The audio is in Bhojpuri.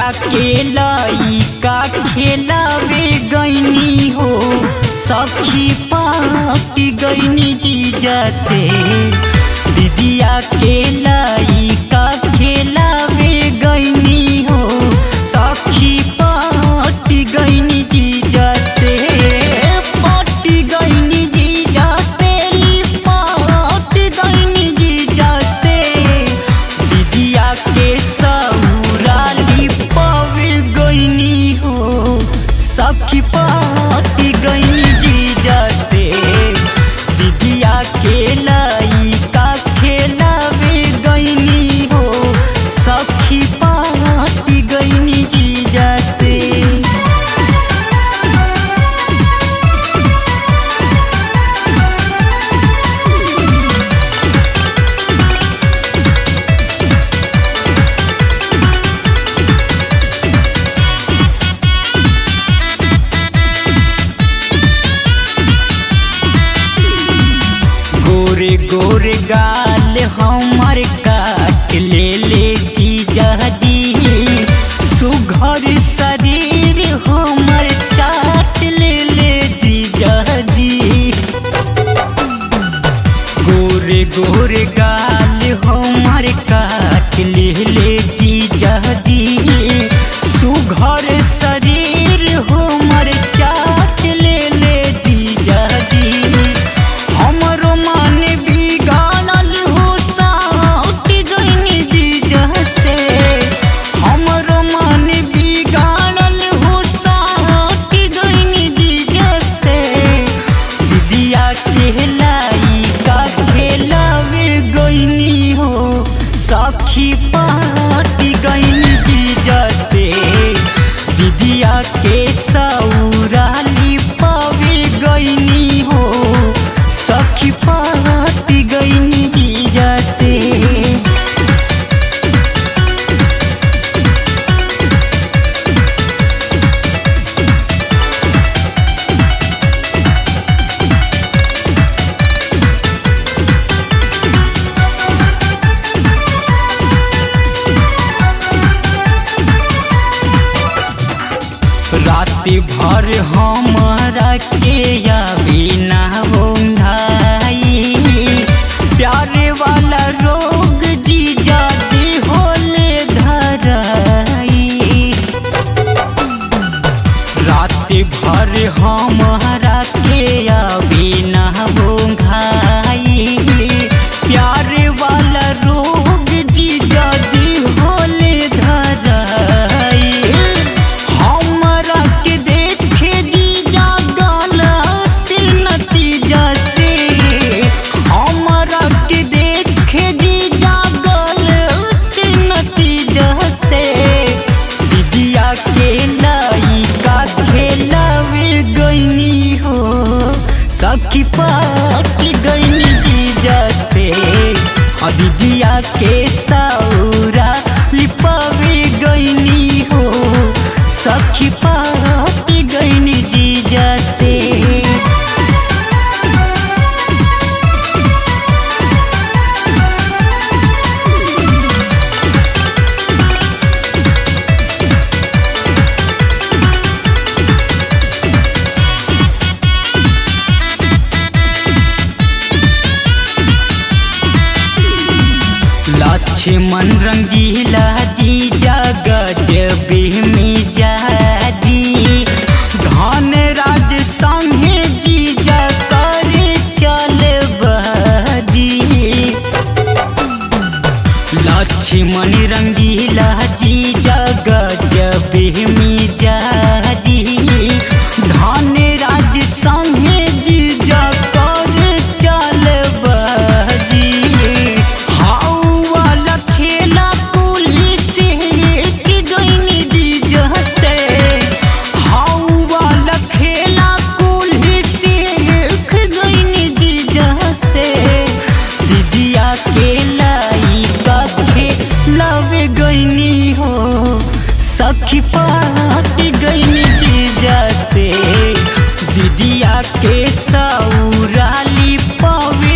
दीदिया के लइका खेलावे गईनी हो सखी पाटी गईनी जीजा से दीदिया के लइका खेलावे गईनी हो सखी पाटी गईनी जीजा से पाटी गईनी जीजा से पाटी गईनी जीजा से दीदिया के सौरा लिपावे गईनी हो सखी पाटी गईनी जीजा से दीदिया के लइका खेलावे गईनी हो सखी पाटी गईनी जीजा से गोरे गोरे गाल हमर काट ले ले जीजा जी सुघर शरीर हमर चाट ले ले जीजा जी गोरे गोरे गाल हमर काट ले ले जीजा जी सुघर शरीर हमर चाट ले ले जीजा जी हमरो मन बिगाड़ल हो साउट गईनी जीजा से हमरो मन बिगाड़ल हो साउट गईनी जीजा से दीदिया के लइका खेलावे गईनी हो सखी पाटी गईनी जीजा से दीदिया के सौरा लिपावे गईनी हो सखी पाटी गईनी जीजा से रात भर हमारा के याबी ना होंधाई प्यारे वाला रोग जीजा दी होले धराई रात भर हमारा के याबी ना होंधाई प्यारे वाला रोग जीजा दी होले धराई हमरा के देखे जीजा गलत नतीजा से हमरा के देखे जीजा गलत नतीजा से दीदिया के लइका खेलावे गईनी हो सखी पाटी गईनी जीजा से आ दीदिया के सौरा लिपावे गईनी हो सखी पाटी गईनी जीजा से लक्ष्मण रंगीला जी गजब में जाजी धन राज संगे जीजा करे चल बाजी लक्ष्मण रंगीला जी गजब में जाजी धन राज संगे जीजा करे चल बाजी हाउ वाला खेला पुलिस के गईनी जीजा से हाउ वाला खेला पुलिस के गईनी जीजा से दीदिया के लइका खेलावे गईनी हो सखी पाटी गईनी जीजा से दीदिया के सौरा लिपावे